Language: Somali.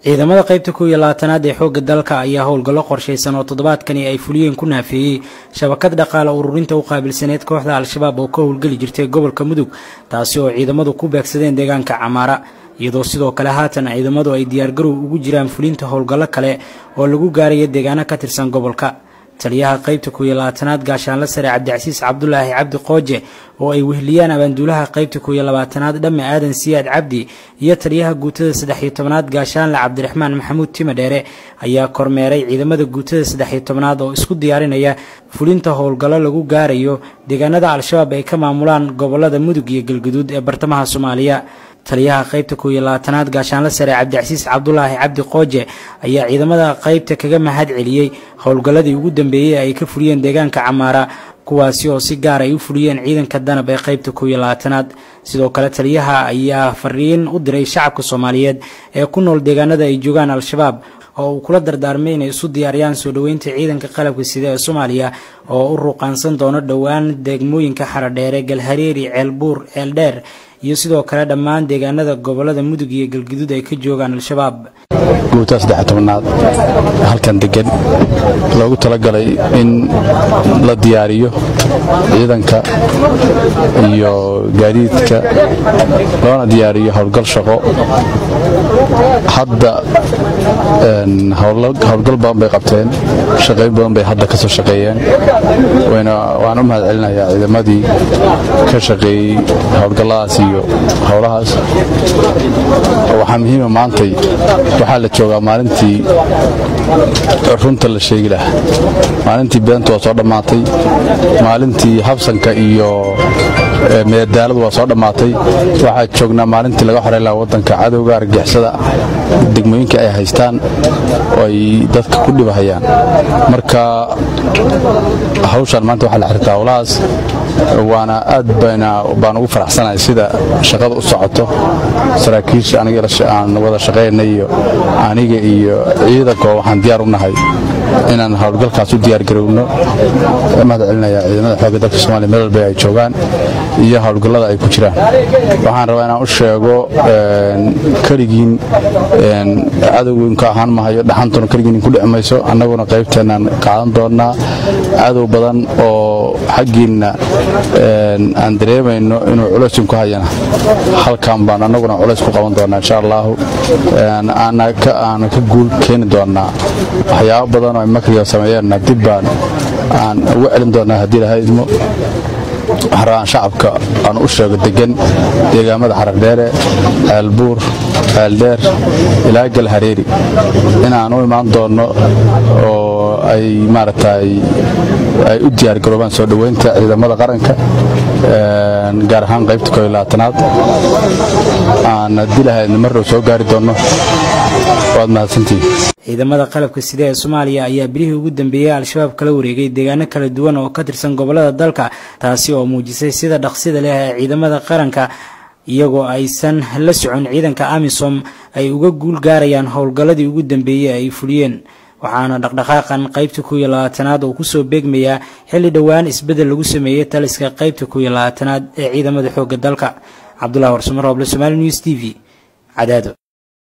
ciidamada qaybta kow iyo labaatanaad ee xoogga dalka ayaa howlgallo qorshaysan oo toddobaadkani ay fuliyeen ku naafeeyey shabakad dhaqaale ururinta u qaabilsaneed kooxda al-shabaab oo ka howlgeli jirtay gobolka mudug taasi oo ciidamadu ku beegsadeen deegaanka camaara iyadoo sidoo kale haatan ciidamadu ay diyaargarow ugu jiraan fulinta howlgallo kale oo lagu gaaraya deegaano ka tirsan gobolka taliyaha qaybta kow iyo labaatanaad gaashaanla sare cabdicasiis cabdulaahi cabdi qooje oo ay wehliyaan abaanduulaha qaybta kow iyo labaatanaad dhamme aadan siyaad cabdi iyo taliyaha guutada saddex iyo tobanaad gaashaanle cabdiraxmaan maxamuud time dheere ayaa kormeeray ciidamada guutada saddex iyo tobanaad oo isku diyaarinaya fulinta howlgallo lagu gaarayo deegaanada al-shabaab ay ka maamulaan gobolada mudug iyo galguduud ee bartamaha soomaaliya taliyaha qaybta kow iyo labaatanaad gaashaanle sare cabdicasiis cabdulaahi cabdi qooje ayaa ciidamada qaybta kaga mahad celiyey howlgalladii ugu dambeeyey ay ka fuliyeen deegaanka camaara kuwaasi oo si gaar ay u fuliyeen ciidanka danab ee qaybta kow iyo labaatanaad sidoo kale taliyaha ayaa fariin u diray shacabka soomaaliyeed ee ku nool deegaanada ay joogaan al-shabaab oo uu kula dardaarmay inay isu diyaariyaan soo dhoweynta ciidanka qalabka sida ee soomaaliya oo u ruuqaansan doono dhowaan degmooyinka xaradheere galhareeri ceelbuur ceeldheer iyo sidoo kale dhammaan deegaanada gobolada mudug iyo galguduud ay ka joogaan al-shabaab guutaa saddex tobanaad halkan degan loogu talagalay in la diyaariyo ciidanka iyo gaadiidka loona diyaariyo howlgal shaqo hadda howlgal badan bay qabteen shaqayn badan bay hadda ka soo shaqeeyeen waan u mahad celinayaa ciidamadii ka shaqeeyey howlgalladaas iyo howlahaas waxaa muhiima maantay waxaa la joogaa maalintii runta la sheegi lahaa maalintii beenta waa soo dhammaatay maalintii habsanka iyo meedaaladu waa soo dhammaatay waxaa joognaa maalintii laga xoreyn lahaa waddanka cadowga argixisada degmooyinka ay haystaan oo ay dadka ku dhibahayaan marka hawshaan maanta waxaa la xirtaa howlahaas waana aad baan ugu faraxsanahay sida shaqada u socoto saraakiisha aan wada shaqayna iyo aniga iyo ciidanko waxaan diyaar u nahay inaan howlgalkaas u diyaargarowno mahad celinaya ciidamada xoogga dalka somalia meel walba ay joogaan iyo howlgallada ay ku jiraan waxaan rabaa inaan u sheego keligiin cadowginka ahaan mahayo dhaxantuna keligiin ku dhici mayso annaguna qaybteennaan qaadan doonnaa cadow badan oo xaggiinna aan dareemayno inuu culays ku hayana halkan baan annaguna culays ku qaban doonnaa insha allaahu aana ka guul keeni doonnaa waxyaabo badan oo ay makriga sameeyeenna dib baan aan uga celin doonnaa haddii laha idmo waxaan rabaan shacabka aan u sheego degan deegaamada xarardheere ceelbuur ceeldheer ilaa galhareeri inaan u imaan doonno oo ay maaragtay ay u diyaargaroobaan soo dhoweynta ciidamada qaranka gaar ahaan qaybta koo iyo labaatanaad aan haddii lahaydna mar dhow soo gaari doonno waad mahadsantihin ciidamada qalabka sida ee soomaaliya ayaa bilihii ugu dambeeyey al-shabaab kala wareegay deegaano kala duwan oo ka tirsan gobolada dalka taasi oo muujisay sida dhaqsida leh ee ciidamada qaranka iyagoo aysan la socon ciidanka amisom ay uga guul gaarayaan howlgalladii ugu dambeeyey ay fuliyeen waxaana dhaqdhaqaaqan qaybta kow iyo labaatanaad oo kusoo beegmayaa xilli dhowaan isbeddel lagu sameeyey taliska qaybta kow iyo labaatanaad ee ciidamada xoogga dalka cabdulahi warsamar rooble somaali news t v cadaado